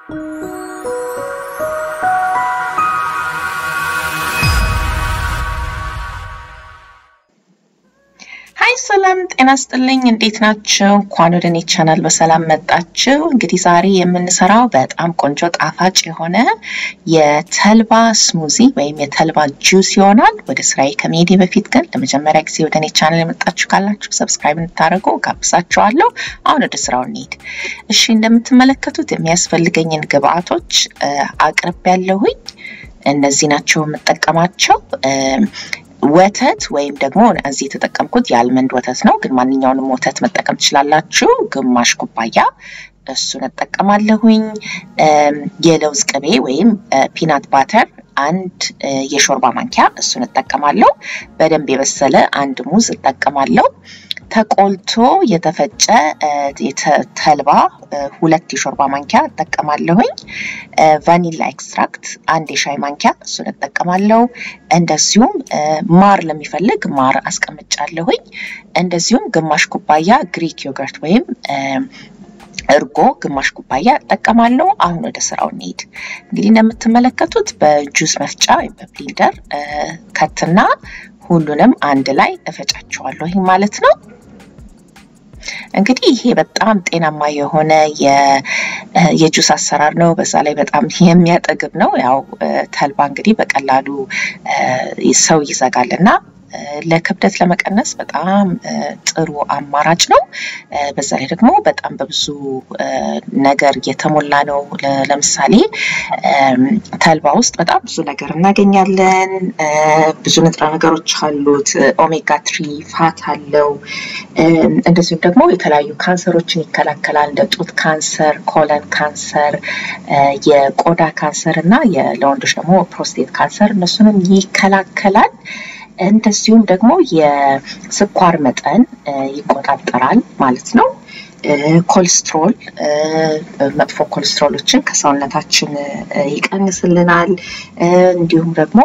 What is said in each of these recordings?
ሀይ ሰላም ጤና ስጥልኝ። እንዴት ናቸው? እንኳን ወደ እኔ ቻናል በሰላም መጣችሁ። እንግዲህ ዛሬ የምንሰራው በጣም ቆንጆ ጣፋጭ የሆነ የተልባ ስሙዚ ወይም የተልባ ጁስ ይሆናል። ወደ ስራዬ ከመሄዴ በፊት ግን ለመጀመሪያ ጊዜ ወደ እኔ ቻናል የመጣችሁ ካላችሁ ሰብስክራይብ እንድታደርጉ ጋብዛችኋለሁ። አሁን ወደ ስራው እንሂድ። እሺ፣ እንደምትመለከቱት የሚያስፈልገኝን ግብአቶች አቅርብ ያለሁኝ እነዚህ ናቸው የምጠቀማቸው ወተት ወይም ደግሞ እዚህ የተጠቀምኩት የአልመንድ ወተት ነው፣ ግን ማንኛውንም ወተት መጠቀም ትችላላችሁ። ግማሽ ኩባያ እሱን እጠቀማለሁኝ። የለውዝ ቅቤ ወይም ፒናት ባተር አንድ የሾርባ ማንኪያ እሱን እጠቀማለሁ። በደንብ የበሰለ አንድ ሙዝ እጠቀማለሁ። ተቆልቶ የተፈጨ ተልባ ሁለት የሾርባ ማንኪያ እጠቀማለሁኝ። ቫኒላ ኤክስትራክት አንድ የሻይ ማንኪያ እሱን እጠቀማለሁ። እንደዚሁም ማር ለሚፈልግ ማር አስቀምጫለሁኝ። እንደዚሁም ግማሽ ኩባያ ግሪክ ዮገርት ወይም እርጎ ግማሽ ኩባያ እጠቀማለሁ። አሁን ወደ ስራው እንሄድ። እንግዲህ እንደምትመለከቱት በጁስ መፍጫ ወይም በብሊንደር ከትና ሁሉንም አንድ ላይ እፈጫቸዋለሁ ማለት ነው። እንግዲህ ይሄ በጣም ጤናማ የሆነ የጁስ አሰራር ነው። በዛ ላይ በጣም የሚያጠግብ ነው። ያው ተልባ እንግዲህ በቀላሉ ሰው ይዘጋል እና ለክብደት ለመቀነስ በጣም ጥሩ አማራጭ ነው። በዛ ላይ ደግሞ በጣም በብዙ ነገር የተሞላ ነው። ለምሳሌ ተልባ ውስጥ በጣም ብዙ ነገር እናገኛለን። ብዙ ንጥረ ነገሮች አሉት። ኦሜጋ ትሪ ፋት አለው። እንደዚሁም ደግሞ የተለያዩ ካንሰሮችን ይከላከላል። እንደ ጡት ካንሰር፣ ኮለን ካንሰር፣ የቆዳ ካንሰር እና ለወንዶች ደግሞ ፕሮስቴት ካንሰር እነሱንም ይከላከላል። እንደዚሁም ደግሞ የስኳር መጠን ይቆጣጠራል ማለት ነው። ኮሌስትሮል መጥፎ ኮሌስትሮሎችን ከሰውነታችን ይቀንስልናል። እንዲሁም ደግሞ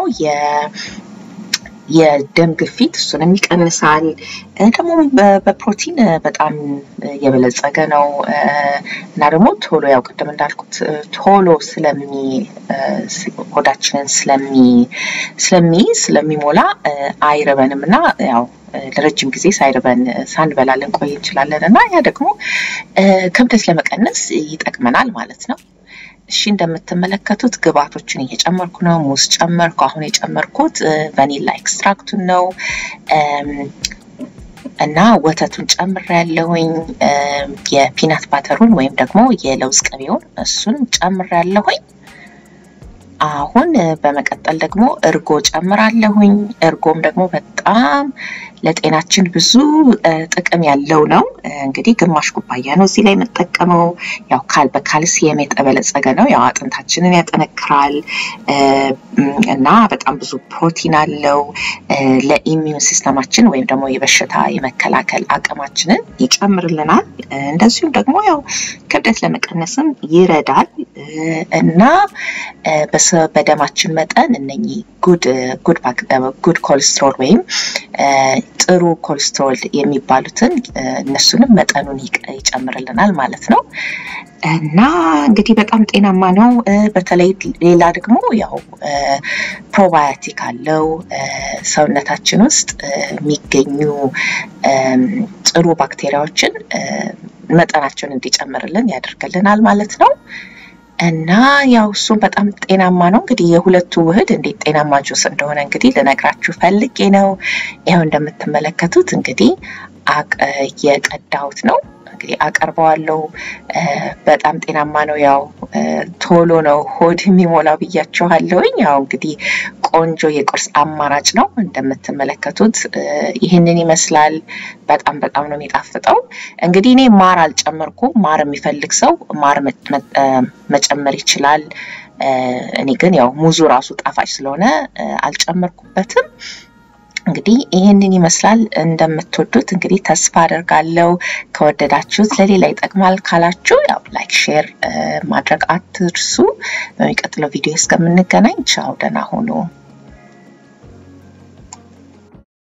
የደም ግፊት እሱንም ይቀንሳል። ደግሞ በፕሮቲን በጣም የበለጸገ ነው እና ደግሞ ቶሎ ያው ቅድም እንዳልኩት ቶሎ ስለሚ ሆዳችንን ስለሚ ስለሚሞላ አይርበንም እና ያው ለረጅም ጊዜ ሳይርበን ሳንበላ ልንቆይ እንችላለን እና ያ ደግሞ ክብደት ለመቀነስ ይጠቅመናል ማለት ነው። እሺ እንደምትመለከቱት ግብአቶችን እየጨመርኩ ነው። ሙዝ ጨመርኩ። አሁን የጨመርኩት ቫኒላ ኤክስትራክቱን ነው እና ወተቱን ጨምር ያለሁኝ የፒናት ባተሩን ወይም ደግሞ የለውዝ ቅቤውን እሱን ጨምር ያለሁኝ። አሁን በመቀጠል ደግሞ እርጎ ጨምራለሁኝ። እርጎም ደግሞ በጣም ለጤናችን ብዙ ጥቅም ያለው ነው። እንግዲህ ግማሽ ኩባያ ነው እዚህ ላይ የምጠቀመው። ያው ካል በካልሲየም የተበለጸገ ነው። ያው አጥንታችንን ያጠነክራል እና በጣም ብዙ ፕሮቲን አለው። ለኢሚዩን ሲስተማችን ወይም ደግሞ የበሽታ የመከላከል አቅማችንን ይጨምርልናል። እንደዚሁም ደግሞ ያው ክብደት ለመቀነስም ይረዳል እና በደማችን መጠን እነኚህ ጉድ ጉድ ጉድ ኮሌስትሮል ወይም ጥሩ ኮሌስትሮል የሚባሉትን እነሱንም መጠኑን ይጨምርልናል ማለት ነው። እና እንግዲህ በጣም ጤናማ ነው። በተለይ ሌላ ደግሞ ያው ፕሮባዮቲክ አለው ሰውነታችን ውስጥ የሚገኙ ጥሩ ባክቴሪያዎችን መጠናቸውን እንዲጨምርልን ያደርግልናል ማለት ነው። እና ያው እሱም በጣም ጤናማ ነው። እንግዲህ የሁለቱ ውህድ እንዴት ጤናማ ጁስ እንደሆነ እንግዲህ ልነግራችሁ ፈልጌ ነው። ይኸው እንደምትመለከቱት እንግዲህ የቀዳሁት ነው። እንግዲህ አቀርበዋለሁ። በጣም ጤናማ ነው። ያው ቶሎ ነው ሆድ የሚሞላው ብያችኋለሁኝ። ያው እንግዲህ ቆንጆ የቁርስ አማራጭ ነው። እንደምትመለከቱት ይህንን ይመስላል። በጣም በጣም ነው የሚጣፍጠው። እንግዲህ እኔ ማር አልጨመርኩም። ማር የሚፈልግ ሰው ማር መጨመር ይችላል። እኔ ግን ያው ሙዙ ራሱ ጣፋጭ ስለሆነ አልጨመርኩበትም። እንግዲህ ይህንን ይመስላል። እንደምትወዱት እንግዲህ ተስፋ አደርጋለሁ። ከወደዳችሁት ለሌላ ይጠቅማል ካላችሁ ያው ላይክ፣ ሼር ማድረግ አትርሱ። በሚቀጥለው ቪዲዮ እስከምንገናኝ ቻው፣ ደህና ሁኑ።